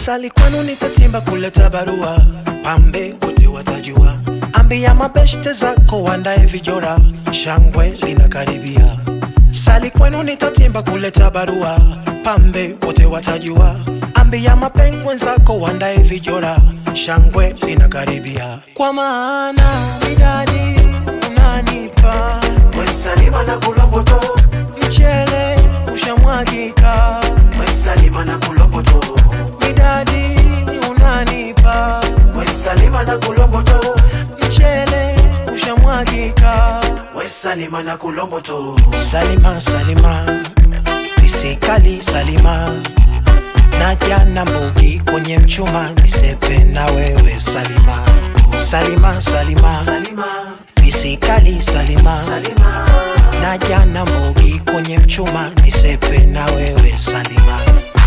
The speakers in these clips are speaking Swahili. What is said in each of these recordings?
Sali kwenu nitatimba kuleta barua, pambe wote watajua. Ambia mabeshte zako wandae vijora, shangwe linakaribia. Sali kwenu nitatimba kuleta barua, pambe wote watajua. Ambia mapengwe zako wandae vijora, shangwe linakaribia. Kwa maana midadi unanipa Wesalima na kulomboto, mchele ushamwagika, Wesalima na kulomboto, midadi unanipa Wesalima na kulomboto, mchele ushamwagika. Wesalima na kulomboto, Salima, Salima, nisikali Salima, naja na mbugi kwenye mchuma, nisepe na wewe Salima. Salima, Salima, Salima, nisikali Salima, Salima, naja na mbugi kwenye mchuma, nisepe na wewe Salima.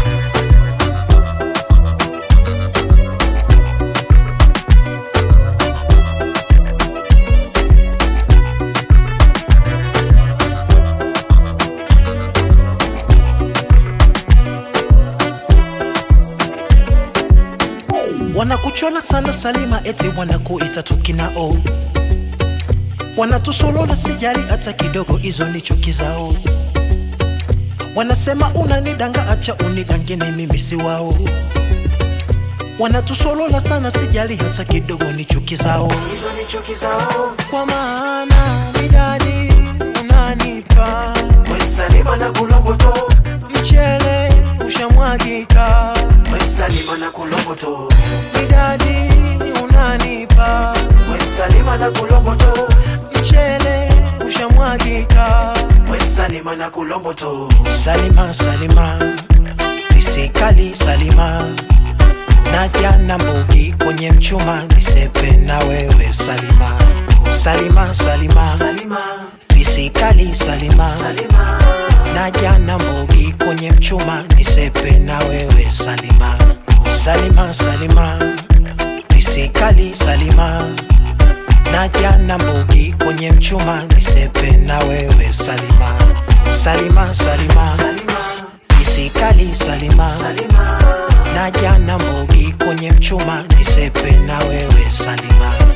Wanakuchola sana Salima, eti wanakuita tukinao, wanatusolola sijali hata kidogo, hizo ni chuki zao. Wanasema unanidanga, acha unidangene, mimi si wao. Wanatusolola sana sijali hata kidogo, ni chuki zao. hizo ni chuki zao. Kwa maana midadi unanipa Wesalima na kulomboto, mchele ushamwagika, Wesalima na kulomboto, midadi unanipa Wesalima na kulomboto, mchele ushamwagika. Wesalima na kulomboto, Salima, Salima, nisikali Salima, naja na mbugi kwenye mchuma, nisepe na wewe Salima. Salima, Salima, Salima, nisikali Salima, Salima, naja na mbugi kwenye mchuma, nisepe na wewe Salima. Salima, Salima, nisikali Salima, naja na mbugi kwenye mchuma, nisepe na wewe Salima. Salima, Salima, Salima, nisikali Salima, Salima, naja na mbugi kwenye mchuma, nisepe na wewe Salima.